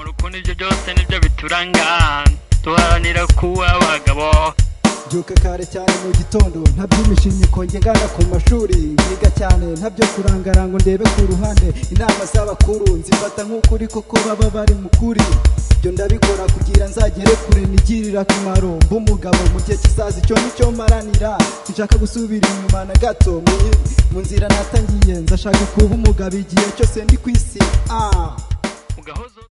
kuko nibyo byose nibyo bituranga duharanira kuba abagabo byuka kare cyane mu gitondo ntabyo imishinyiko ngana ku mashuri mwiga cyane ntabyo kurangara ngo ndebe ku ruhande inama z'abakuru nzifata nk'ukuri koko baba bari mu kuri ibyo ndabikora kugira nzagere kure nigirira akamaro mb'umugabo mu gihe kizaza icyo nicyo maranira sinshaka gusubira inyuma na gato mu- mu nzira natangiye nzashaka kuba umugabo igihe cyose ndi ku isi ah ugahozo